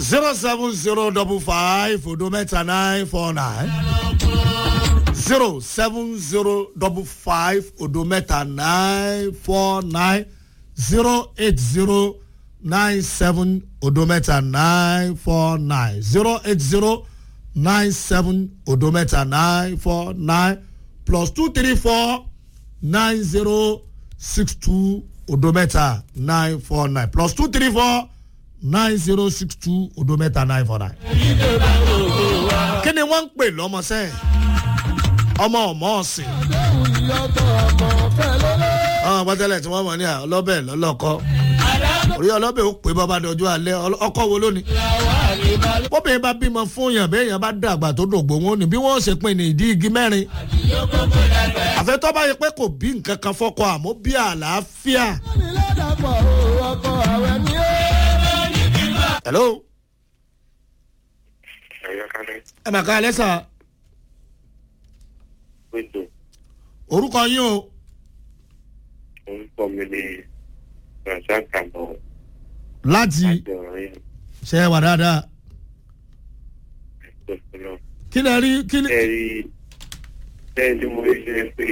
zero seven zero double five odo mẹ́ta nine four nine zero seven zero double five odo mẹ́ta nine four nine zero eight zero nine seven odo mẹ́ta nine four nine zero eight zero nine seven odo mẹ́ta nine four nine plus two three four nine zero six two odo mẹ́ta nine four nine plus two three four nine zero six two odo mẹ́ta nine four nine. kí ni wọ́n ń pè lọ́mọsẹ́ ọmọ ọmọ ọ̀sìn. àwọn àpótẹ́lẹ̀ tí wọ́n mọ̀ ní ọlọ́bẹ̀ lọ́lọ́kọ́ orí ọlọ́bẹ̀ ó pè bọ́ba dọ̀jú alẹ́ ọkọ̀ wo lónìí. bóbìnrin bá bímọ fún yàn bẹ́ẹ̀ yàn bá dàgbà tó dògbò wọn ni bí wọ́n ṣe pin ní ìdí igi mẹ́rin. àfẹ́tọ́ bá yẹ pé kò bí nǹkan kan fọ́kọ àmọ́ bí àlàáfíà. hello. ẹ mà ká alẹ́ sà. orúkọ yín o. orúkọ mi ni razak àmọ́ láti àjọyìn ṣe é wà dáadáa. ìgbọ̀nsẹ̀ kí lẹ rí kí lẹ. ẹ̀rí bẹ́ẹ̀ ni mo rí ṣe pé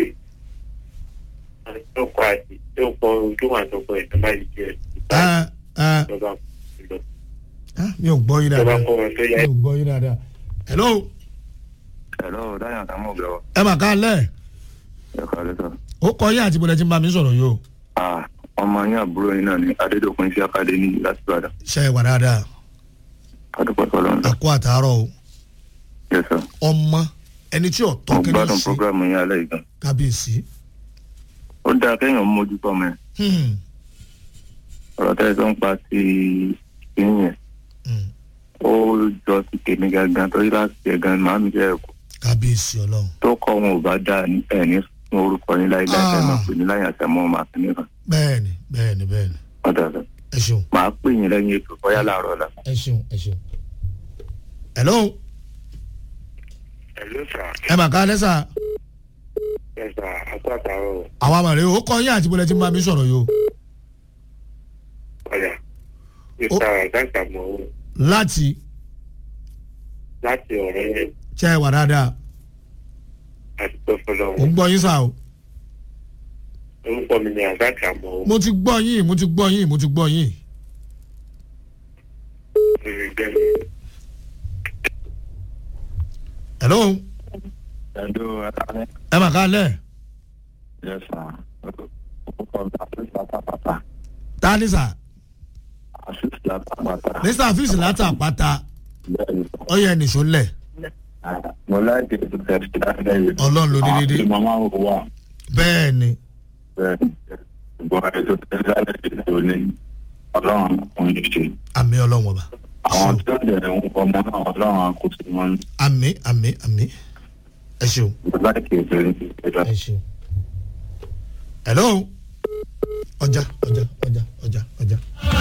àtọ́kọ àti ìjọpọ̀ ojú àtọ́kọ ẹ̀ tó bá yìí jẹ́ ẹ ẹ ìjọba ìjọba ah, mi ò gbọ́ yín dáadáa kọ́ wọn tó yá mi ò gbọ́ yín dáadáa. hello hello dáyà táwọn ọgbẹ ọ ẹ mà ká lẹ̀ ẹ kọ lẹsọ. ó kọ yín àti bọ̀dẹ̀ tí ń bá mi sọ̀rọ̀ yìí o ah ọmọ yín àbúrò yín náà ni adédọkùn iṣẹ akadé ní láti ìbàdàn ṣe é wà dáadáa adúpọ̀ sọlọ ń lọ. àkó àtàárọ̀ o yẹ sọ ọmọ ẹni tí ò mo tọ́ kí ni gbádùn sí programu yín alẹ́ yìí gan. kábíyèsí. ó dáa kéèyàn mójú tọ́ mọ́ ẹ Hmm, ọ̀rọ̀ tẹ́ ẹ sọ ń pa ti ìyẹn yẹn hmm, ó jọ ti tèmi gangan torí láti ẹ̀ gan màá mi jẹ́ ẹ̀kọ́ kábíyèsí ọlọ́run. tó kọ́ wọn ò bá dáa ní ẹ̀ ní fún orúkọ yín láíláí ẹ̀ máa pè ní láyé àtẹ̀mọ́ màá fi nìkan bẹ́ẹ̀ni bẹ́ẹ̀ni bẹ́ẹ̀ni ọ̀dà rẹ̀ ẹ ṣeun màá pè yín lẹ́yìn ètò bóyá láàárọ̀ la. ẹ ṣeun ẹ ṣeun. hello ẹ̀lú sà ẹ mà ká lẹ́sà ẹ̀ sà àtọ́ àtàrọ̀ àwa àmàlẹ́ ó kọ yín àti bọ̀dẹ̀ tí ń bá mi sọ̀rọ̀ yìí o ọ̀yà ìta razak àmọ́ láti láti ọ̀rẹ́ yẹn ṣe é wà dáadáa àti tó fọlọ́ mo ń gbọ́ yín sá o orúkọ mi ni razak àmọ́ mo ti gbọ́ yín mo ti gbọ́ yín mo ti gbọ́ yín. ìrìngbẹ́mi hello ẹ̀dọ́ ẹ̀ka ẹ mà ká lẹ̀ Yes, sir. Orúkọ mi àfíìsì látàpàtà. tá ní sà Àfíìsì látàpàtà. mr afis látà pátá Bẹ́ẹ̀ni, ó yẹ nìṣó lẹ̀ mo láìpẹ́ ètò tẹ̀sí láti ẹ̀yẹ. ọlọ́run ló ní dédé Àwọn màmá wò wà. bẹ́ẹ̀ ni Bẹ́ẹ̀ni, ṣùgbọ́n ètò tẹ̀sí láti ẹ̀yẹ tó ní ọlọ́run kò ní ṣe. àmì ọlọ́run ọba Àwọn tí ó jẹ́ ń kọ́ ọmọ náà ọlọ́run kò sí wọn. àmì àmì àmì ẹ ṣeun Mo láìpẹ́ ètò ìṣẹ̀lẹ̀. ẹ ṣeun. hello ọjà ọjà ọjà ọjà ọjà.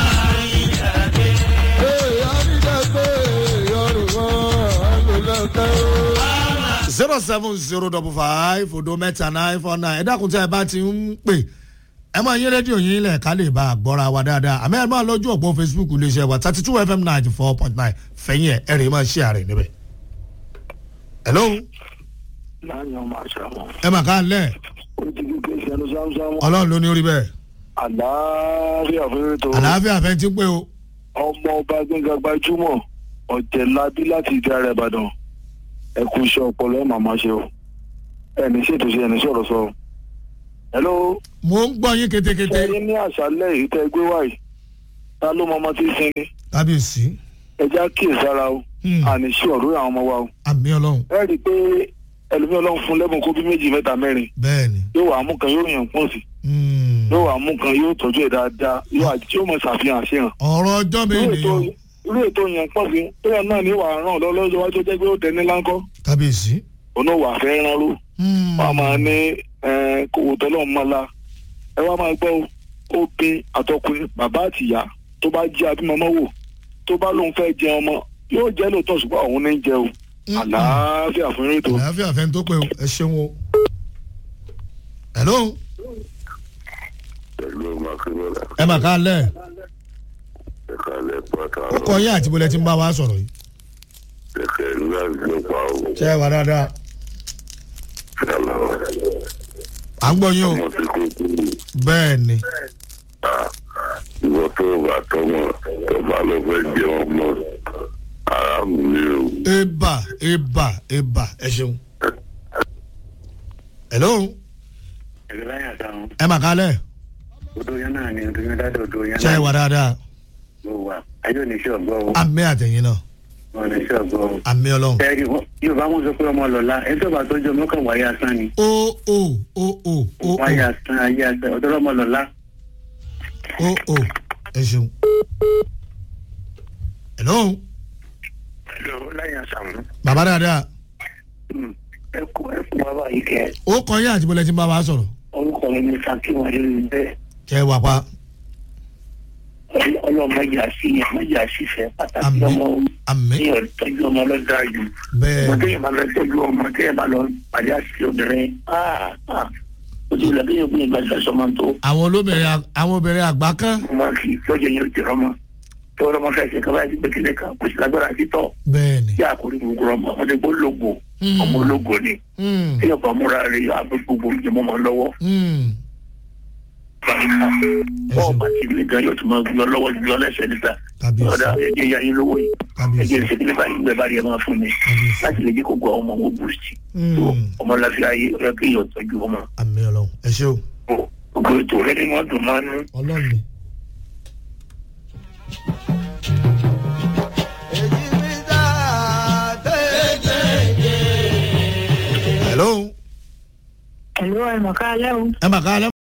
zero seven zero double five odo mẹ́ta nine four nine ẹ dákun tí ẹ bá ti ń pè ẹ máa yín rédíò yín lẹ̀ ká lè bá a gbọ́ra wa dáadáa àmì ẹ máa lọ́jọ́ ọ̀pọ̀ facebook iléeṣẹ́ wa thirty two fm ninety four point nine fẹ̀yìn ẹ̀ ẹ̀ rè máa ṣe àrè níbẹ̀. hello Láàyè ọmọ àṣà wọn. ẹ mà ká lẹ̀ Ó ti di pé ìṣẹ́nu sámsámú. ọlọ́run ló ní orí bẹ́ẹ̀ Àlàáfíà fún ètò. àlàáfíà fẹ́ ti pé o ọmọ ọba gbẹngà gbajúmọ̀ ọ̀jẹ̀lábí láti ìdí ara ìbàdàn ẹ kú iṣẹ́ ọpọlọ ẹ màmá ṣe o ẹni ṣètò ṣe ẹni sọ̀rọ̀ sọ. hello mo ń gbọ́ yín ketekete ṣẹ́yìn ní àṣálẹ̀ èyí tẹ́ gbé wáyé ta ló mọ ọmọ tí ń sinmi kábíyèsí ẹja kíyèsára o Hmm. àní sí ọ̀rọ̀ àwọn ọmọ wa o. àmì ọlọ́run ẹ rí i pé ẹlòmí ọlọ́run fún lẹ́bùn kó bí méjì mẹ́ta mẹ́rin bẹ́ẹ̀ ni yóò wà á mú kan yóò yàn pọ̀ sí Hmm. yóò wà á mú kan yóò tọ́jú ẹ̀ dáadáa yóò àti yóò mọ ṣàfihàn àṣehàn ọ̀rọ̀ ọjọ́ mi irú ètò nìyẹn irú ètò yẹn pọ̀ sí bóyá náà ní wàá ràn lọ́wọ́ lọ́jọ́ wájú jẹ́ pé ó tẹ̀ ní láńkọ́ kábíyèsí òun wà fẹ́ rán ló Hmm. wọ́n á máa ní kòwò tọ́lọ́ mọ́ la ẹ wá máa gbọ́ ó bí àtọkùnrin bàbá àtìyá tó bá jí abímọ́mọ́ wò tó bá lóun fẹ́ jẹ ọmọ yóò jẹ́ lóòótọ́ ṣùgbọ́n òun ní jẹ o Hmm. àlàáfíà fún eré tó. àlàáfíà fẹ́ tó pé o ẹ ṣeun o. hello pẹ̀lú ọmọ akérèmọ́lá ẹ mà ká lẹ̀ ẹ̀ka kalẹ̀ pátá ó kọ yín àti bọ́lẹ̀ tí ń bá wa sọ̀rọ̀ yìí. kẹ̀kẹ́ ńlá ló pa o. ṣé ẹ wà dáadáa Yàrá à ń gbọ́ yín o ọmọ tí kò kú bẹ́ẹ̀ ni ìwọ tó bá tọmọ tó bá lọ fẹ́ jẹ ọmọ aráàlú ni o. eba eba eba ẹ ṣeun. hello ẹ̀rọ láyà sáwọn ẹ mà kálẹ̀ odò yẹn náà ni odò yẹn dáadọ́ odò yẹn ṣé ẹ wà dáadáa ló wà ayé oníṣẹ́ ọ̀gbọ́ o àmì àtẹ̀yìn náà oníṣẹ́ ọ̀gbọ́ o. àmì ọlọ́run. ẹ̀rí yorùbá wọn sọ pé ọmọ lọ́la ẹ tó bá tọ́jú ọmọ kan wáyé asán ni o o o o o o wáyé asán ayé asán ọ̀dọ́ ọmọ lọ́la. o o ẹ ṣeun. hello ẹ̀rọ láyà sáwọn bàbá dáadáa ẹ kú ẹ kú bàbá yìí kẹ ó kọ yín àti bọ́lẹ̀ tí ń bá wa sọ̀rọ̀ orúkọ mi ní sakiwa lórí bẹ́ẹ̀ ṣé ẹ wà pa ọlọ́mọ ìjà sí ọmọ ìjà sí fẹ́ pàtàkì Àmín. ọmọ àmì ní ọ̀tọ́jú ọmọ lọ́dọ̀ àjù bẹ́ẹ̀ ọmọdé yẹn bá lọ tọ́jú ọmọ tí yẹn bá lọ pàdé àṣìṣe obìnrin ah, ah. ó ti wùlẹ̀ bí yẹn gbé ìgbà sọ́sọ́ máa ń tó àwọn olóbìnrin ag- àwọn obìnrin àgbà kan ọmọ kì í tọ́jú yẹn ti rọmọ tó rọmọ fẹ́ ṣe kaba ẹ̀sìn gbẹ̀kẹ̀lẹ̀ kan kò sí lágbára títọ́ bẹ́ẹ̀ ni tí a kò rí gbogbo ọmọ ọmọdé gbó lógo Mm. ọmọ ológo ni Mm, tí yẹn bá múra rẹ̀ yọ abẹ́ gbogbo ìjọba ọmọ lọ́wọ́ mm. bọ́ọ̀ bá ti lè gan yóò tún máa gbé ọ lọ́wọ́ gbé ọ lẹ́sẹ̀ níta kábíyèsí ọ̀dà ẹ̀jẹ̀ ya yín lówó yìí kábíyèsí ẹ̀jẹ̀ ìṣèkìlẹ̀ bá yín gbẹ bá rí ẹ máa fún mi kábíyèsí láti lè jẹ́ kó gbọ́ ọmọ owó bùrùsì Mm. ọmọ láfíà yìí ọ̀rẹ́ kí èèyàn tọ́jú ọmọ àmì ọlọ́run ẹ ṣé o gbogbo ètò rẹ ni wọ́n dùn máa ń nú. ọlọ́run ni. hello Ẹ̀lú ẹ̀mọ̀ká alẹ́ o. ẹ mà ká